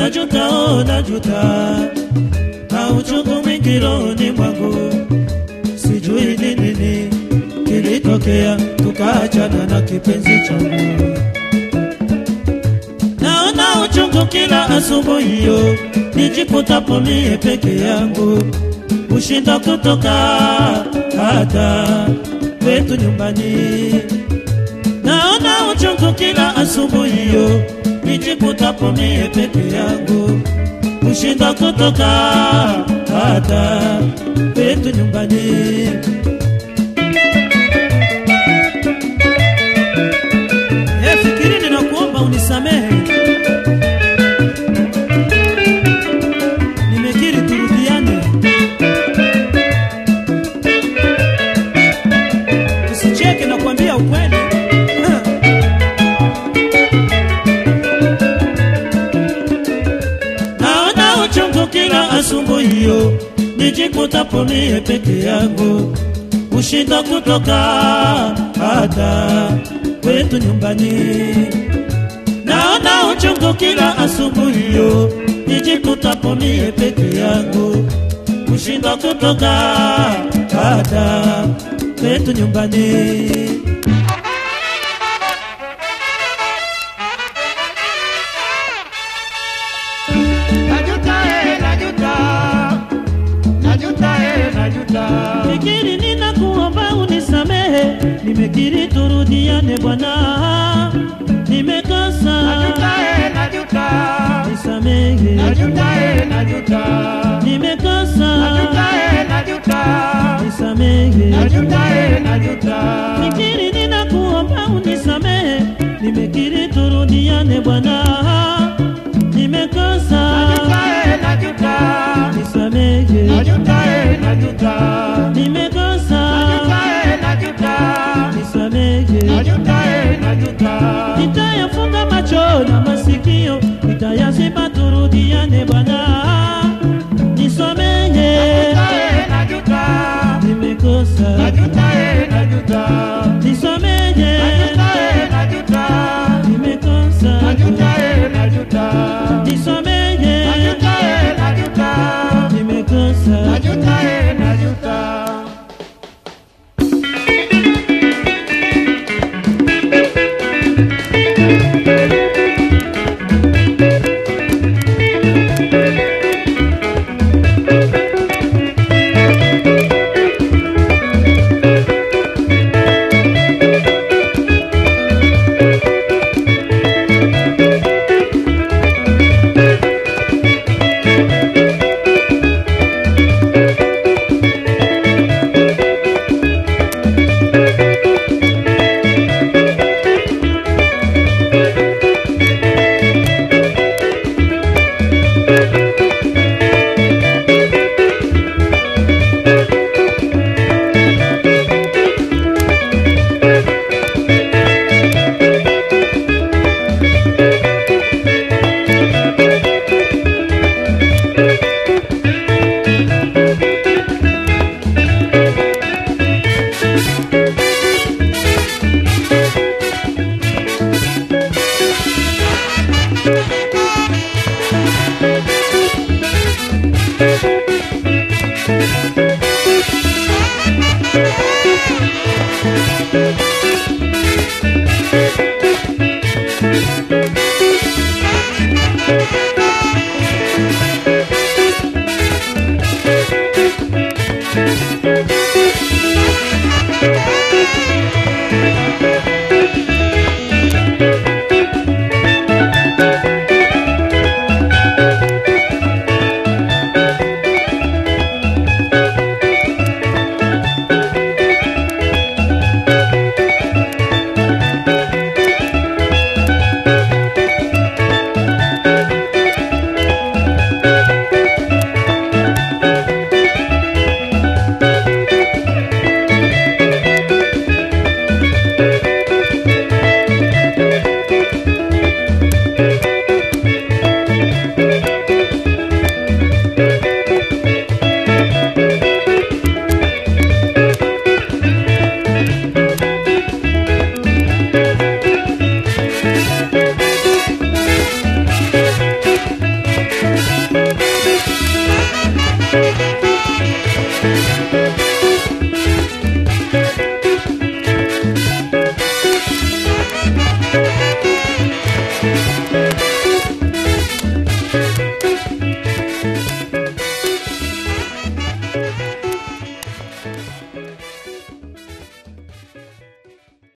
najuta, oh, najuta na uchungu mwingi rohoni mwangu, sijui ni nini kilitokea tukaachana na kipenzi changu. Naona uchungu kila asubuhi hiyo, nijikutapo mie peke yangu, ushinda kutoka hata kwetu nyumbani. Naona uchungu kila asubuhi hiyo, nijikutapo mie peke yangu, ushinda kutoka hata kwetu nyumbani. Eh, fikiri ninakuomba unisamehe, nimekiri turudiane, usicheke, nakwambia ukweli. Ha. Naona uchungu kila asubuhi hiyo, nijikutapo mie peke yangu, ushinda kutoka hata kwetu nyumbani. Naona uchungu kila asubuhi hiyo, nijikutapo mie peke yangu, ushinda kutoka hata kwetu nyumbani. Najuta, eh, najuta. Najuta, eh, najuta. Fikiri ninakuomba unisamehe, nimekiri turudiane bwana, nimekosa Najuta, eh, najuta. nisamehe, Najuta, eh, najuta. nimekosa Najuta, eh, najuta. nisamehe, Najuta, eh, najuta. fikiri ninakuomba unisamehe, nimekiri turudiane bwana, nimekosa Najuta, eh, najuta. nisamehe, Najuta, eh, najuta. nimekosa Najuta, eh, najuta. nisamehe. Najuta, eh, najuta. nitayafunga macho na masikio, nitayaziba turudiane Bwana, nisamehe, Najuta, eh, najuta. nimekosa, Najuta, eh, najuta. nisamehe, Najuta, eh, najuta. nimekosa, Najuta, eh, najuta. nisamehe, Najuta, eh, najuta. nimekosa. Najuta, eh, najuta. Thank you.